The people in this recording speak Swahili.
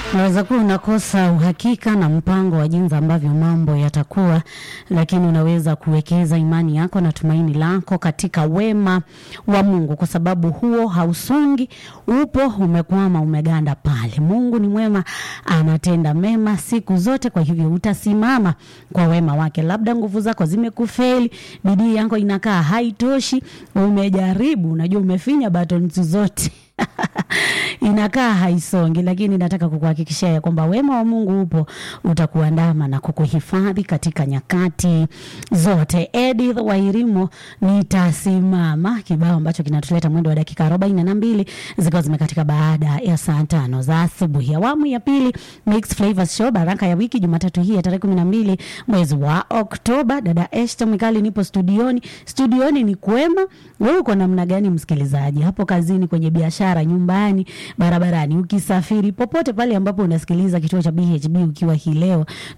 Unaweza kuwa unakosa uhakika na mpango wa jinsi ambavyo mambo yatakuwa, lakini unaweza kuwekeza imani yako na tumaini lako katika wema wa Mungu, kwa sababu huo hausongi, upo, umekwama, umeganda pale. Mungu ni mwema, anatenda mema siku zote, kwa hivyo utasimama kwa wema wake. Labda nguvu zako zimekufeli, bidii yako inakaa haitoshi, umejaribu, unajua umefinya buttons zote inakaa haisongi, lakini nataka kukuhakikishia ya kwamba wema wa Mungu upo, utakuandama na kukuhifadhi katika nyakati zote. Edith Wairimo, nitasimama, kibao ambacho kinatuleta mwendo wa dakika arobaini na mbili zikiwa zimekatika baada ya saa tano za asubuhi. Awamu ya pili Mixed Flavors Show, baraka ya wiki, Jumatatu hii ya tarehe kumi na mbili mwezi wa Oktoba. Dada Esther Mwikali nipo studioni. Studioni ni kwema. Wewe uko namna gani, msikilizaji, hapo kazini, kwenye biashara, nyumbani, barabarani, ukisafiri, popote pale ambapo unasikiliza kituo cha BHB ukiwa hii leo